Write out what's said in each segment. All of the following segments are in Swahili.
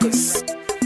Records.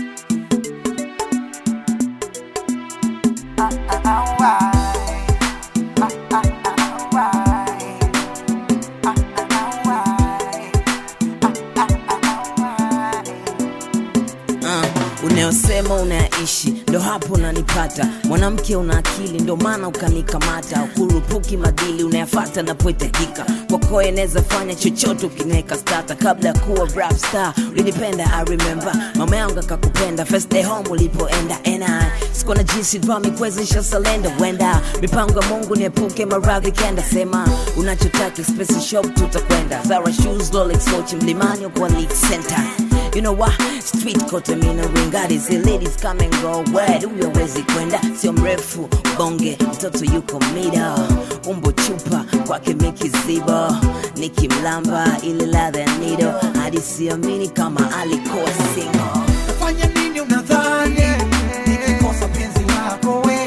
Uh, unayosema unayaishi ndo hapo unanipata mwanamke una akili ndo maana ukanikamata ukurupuki madili unayafata napohitajika kwako eneza fanya chochote ukiniweka stata kabla ya kuwa rap star ulinipenda i remember mama yangu akakupenda first day home ulipoenda ena sikuwa na jinsi drami kuwezesha salenda wenda mipango ya mungu niepuke maradhi kenda sema unachotaka space shop tutakwenda zara shoes rolex coach mlimani kwa lead center You know what? Street kote mina ringari zi ladies come and go where huyo wezi kwenda sio mrefu bonge mtoto yuko mida umbo chupa kwake mikizibo nikimlamba ile ladha ya nido hadi siamini kama alikuwa single Fanya nini unadhani nikikosa penzi lako we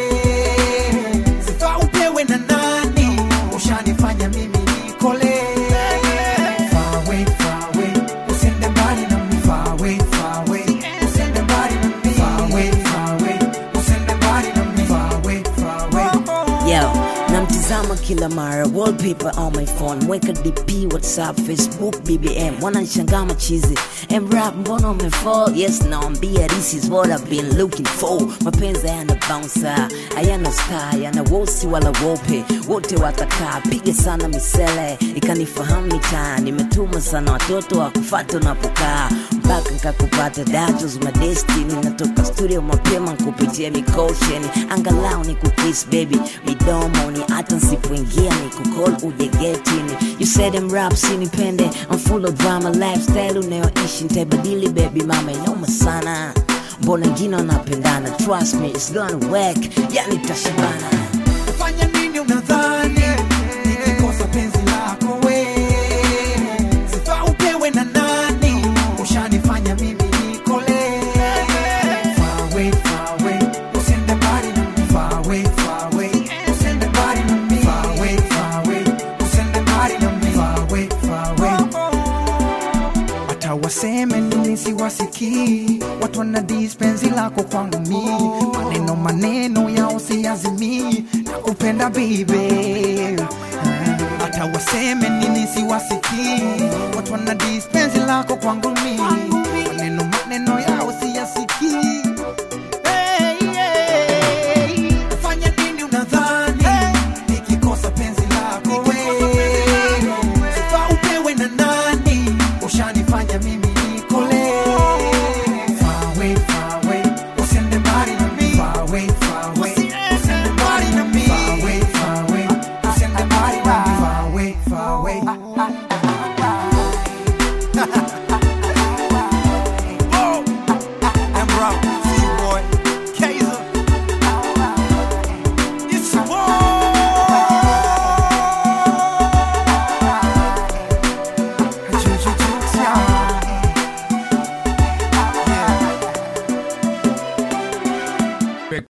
sifa upewe na nani ushanifanya mimi nikole Far away, far away, usiende mbali na mimi. Far away, far away, usiende mbali na mimi. Far away, far away, usiende mbali na mimi. Far away, far away. Yo, namtizama kila mara wallpaper on my phone mweka dp whatsapp facebook bbm wananishangaa machizi mrap mbona umefall yes nawambia this is what i've been looking for mapenzi hayana bouncer hayana star hayana wosi wala wope wote watakaa piga sana misele ikanifahamu mitaa nimetuma sana watoto wa kufata unapokaa mpaka nkakupata datos madestini natoka studio mapema nkupitia mikosheni angalau ni kukis baby midomoni hata nsipoingia ni kukol uje getini you said them rap sinipende I'm full of drama lifestyle unayoishi ntaibadili baby mama inoma sana mbona ngine wanapendana trust me it's gonna work yani tashibana Fanya nini unadhani nikikosa penzi lako we sifa upewe na nani ushanifanya mimi nikole Far away, far away, usiende mbali na mimi. Far away, far away, usiende mbali na mimi. Far away, far away, usiende mbali na mimi. Far away, far away. hata waseme nini siwasikii watu wana dispensi lako kwangu mi maneno maneno yao siazimii na kupenda bibe hata waseme nini siwasikii watu wana dispensi lako kwangu mi maneno maneno yao siyasikii